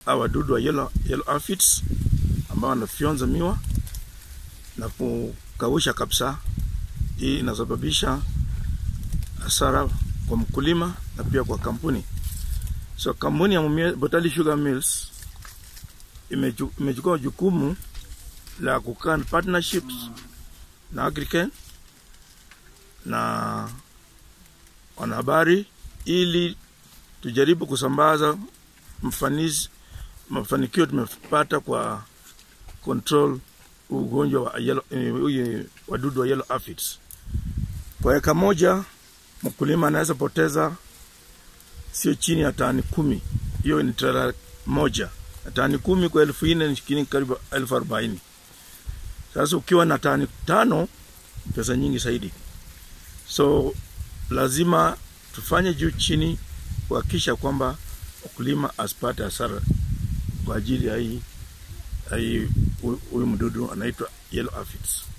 hawa wadudu wa yellow, yellow aphids ambao wanafyonza miwa na kukausha kabisa. Hii inasababisha hasara kwa mkulima na pia kwa kampuni. So kampuni ya Mumias Botali Sugar Mills imechu- imechukua jukumu la kukaa na partnerships na Agrichem na wanahabari ili tujaribu kusambaza mfanisi mafanikio tumepata kwa control ugonjwa wa yellow, eh, huyu wadudu wa yellow aphids. Kwa eka moja mkulima anaweza poteza sio chini ya tani kumi. Hiyo ni trela moja, na tani kumi kwa elfu nne ni shilingi karibu elfu arobaini. Sasa ukiwa na tani tano pesa nyingi zaidi, so lazima tufanye juu chini kuhakikisha kwamba mkulima asipate hasara kwa ajili ya hii ya hii huyu mdudu anaitwa yellow aphids.